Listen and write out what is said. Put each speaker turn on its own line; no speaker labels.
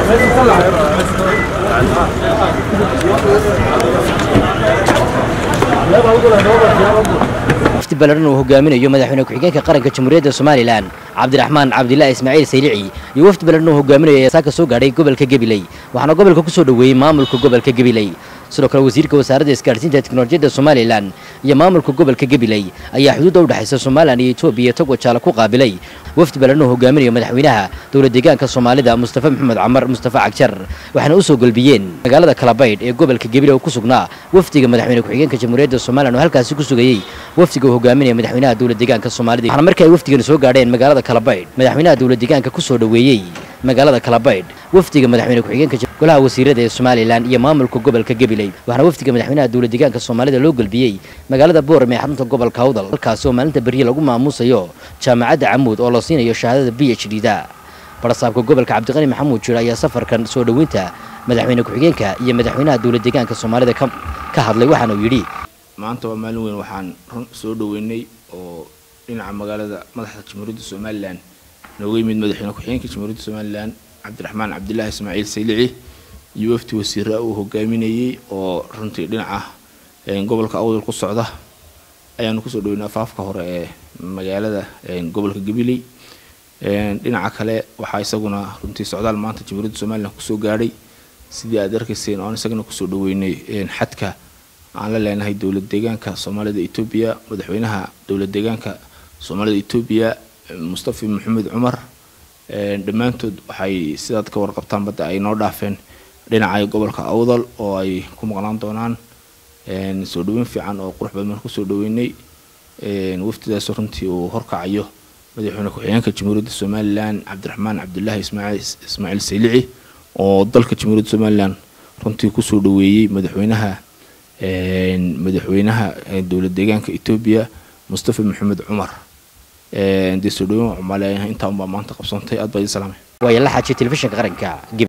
wafdi ballaran uu hogaaminayo madaxweyne ku-xigeenka qaranka jamhuuriyadda somalilan cabdiraxmaan cabdilaahi ismaaciil saylici iyo wafdi ballaran uu hogaaminayo ayaa saaka soo gaadhay gobolka gabiley waxaana gobolka ku soo dhoweeyey maamulka gobolka gabiley sidoo kale wasiirka wasaaradda isgaadhsiinta teknolojiyadda somalilan iyo maamulka gobolka gabiley ayaa xuduudda u dhexaysa somalilan iyo etoobiya tog wajaala ku qaabilay wafdi ballaran uu hogaaminayo madaxweynaha dowlad deegaanka soomaalida mustafa maxamed camar mustafa cagjar waxaana u soo golbiyeen magaalada kalabaydh ee gobolka gabiley oo ku sugnaa wafdiga madaxweyne ku-xigeenka jamhuuriyadda somalilan oo halkaasi ku sugayey wafdiga uu hogaaminaya madaxweynaha dowlad deegaanka soomaalida waxaana markii ay wafdigani soo gaadheen magaalada kalabaydh madaxweynaha dowlad deegaanka ku soo dhoweeyey magaalada kalabaydh wafdiga madaxweyne ku-xigeenka golaha wasiirada ee somalilan iyo maamulka gobolka gabiley waxaana wafdiga madaxweynaha dowlad deegaanka soomaalida loo golbiyey magaalada boorame ee xarunta gobolka awdal halkaasi oo maalinta berye lagu maamuusayo jaamacadda camuud oo la siinayo shahaadada b h d da barasaabka gobolka cabdiqani maxamuud jir ayaa safarkan soo dhoweynta madaxweyne ku-xigeenka iyo madaxweynaha dowlad deegaanka soomaalida ka hadlay waxaana uu yidhi
maanta waa maalin weyn waxaan run soo dhoweynay oo dhinaca magaalada madaxda jamhuuriyadda somalilan nooga yimid madaxweyne ku-xigeenka jamhuuriyadda somalilan cabdiraxmaan cabdilaahi ismaaciil saylici iyo wafdi wasiira uu hogaaminayey oo runtii dhinaca gobolka awdal ku socda ayaanu kusoo dhaweynay afaafka hore ee magaalada gobolka gabiley dhinaca kale waxaa isaguna runtii socdaal maanta jamhuuriyadda somalilan kusoo gaadhay sidii aad arkayseen oan isagana kusoo dhaweynay xadka aan la leenahay dowlad deegaanka soomaalida etoobiya madaxweynaha dowlad deegaanka soomaalida etoobiya mustafa maxamed cumar dhammaantood waxay sidaad ka warqabtaan badda ay noo dhaafeen dhinaca gobolka awdal oo ay ku maqnaan doonaan soo dhaweyn fiican oo qurux badan baan kusoo dhaweynay waftidaas runtii uu horkacayo madaxweyne ku-xigeenka jamhuuriyadda somalilan cabdiraxmaan cabdilaahi ismaaciil saylici oo dalka jamhuuriyadda somalilan runtii kusoo dhaweeyey madaxweynaha madaxweynaha dowlad deegaanka etoobiya mustafa maxamed cumar dee soo dhaweyn cumale intaa unbaa maanta qabsantay aad baa idin salaamay
waaya la xaajiyay telefishinka qaranka